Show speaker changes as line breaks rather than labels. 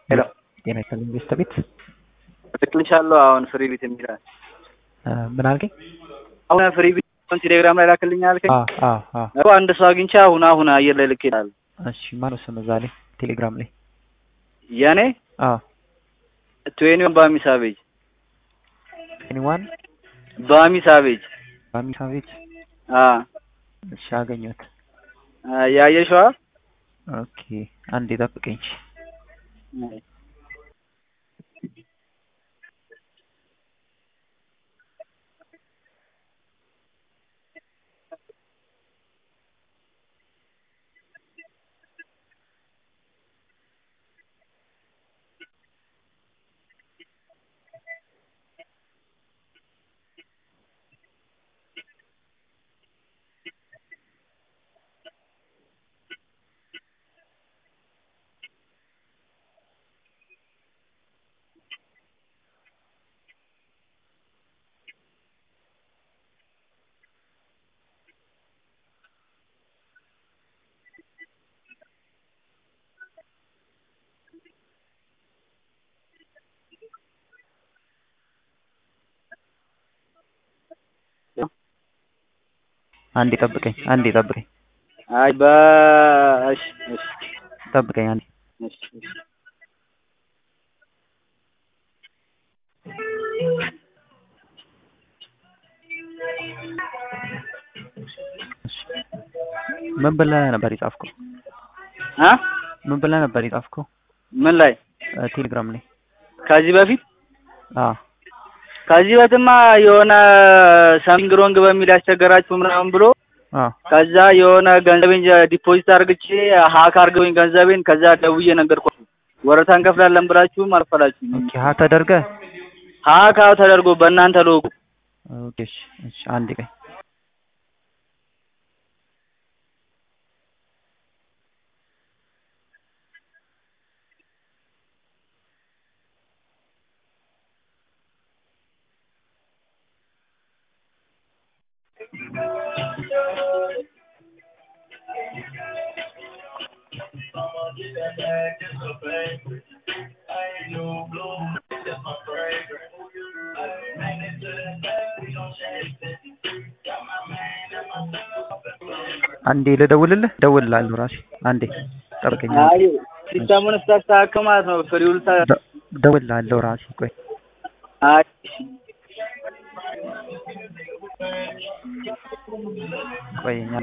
ሄሎ
ጤና ይስጥልኝ ቤስት ቤት
ልክልሻለሁ። አሁን ፍሪ ቤት የሚላል
ምን አልከኝ?
አሁን ፍሪ ቤት ቴሌግራም ላይ ላክልኝ አልከኝ
አ አ አ
እኮ አንድ ሰው አግኝቼ አሁን አሁን አየር ላይ ልክ ይላል።
እሺ ማነው ስም እዛ ላይ ቴሌግራም ላይ?
የኔ
አ
ትዌኒውን ባሚ ሳቬጅ
ኤኒዋን
ባሚ ሳቬጅ
ባሚ ሳቬጅ
አ
እሺ አገኘሁት።
ያየሽዋ
ኦኬ አንዴ ጠብቀኝ። አንዴ ጠብቀኝ፣ አንዴ ጠብቀኝ፣
አይ በ እሺ እሺ
ጠብቀኝ አንዴ።
እሺ እሺ
ምን ብለህ ነበር የጻፍከው?
አ
ምን ብለህ ነበር የጻፍከው?
ምን ላይ
እ ቴሌግራም ላይ?
ከዚህ በፊት
አ
ከዚህ በፊትማ የሆነ ሰምቲንግ ሮንግ በሚል ያስቸገራችሁ ምናምን ብሎ
አ
ከዛ የሆነ ገንዘቤን ዲፖዚት አርግቼ ሀክ አርገውኝ ገንዘቤን ከዛ ደውዬ ነገርኳችሁ። ወረታ እንከፍላለን ብላችሁም አልፈላችሁም።
ኦኬ ሀ ተደርገህ
ሀክ አዎ ተደርጎ በእናንተ ሎጎ
ኦኬ እሺ እሺ አንዴ ቆይ አንዴ ልደውልልህ፣ እደውልልሃለሁ ራሴ። አንዴ ጠብቀኝ።
አይ ሲስተሙን ስታስተካክል ማለት ነው ፍሪውል ተ
ደ- እደውልልሃለሁ ራሴ። ቆይ
አይ
ቆይ እኛ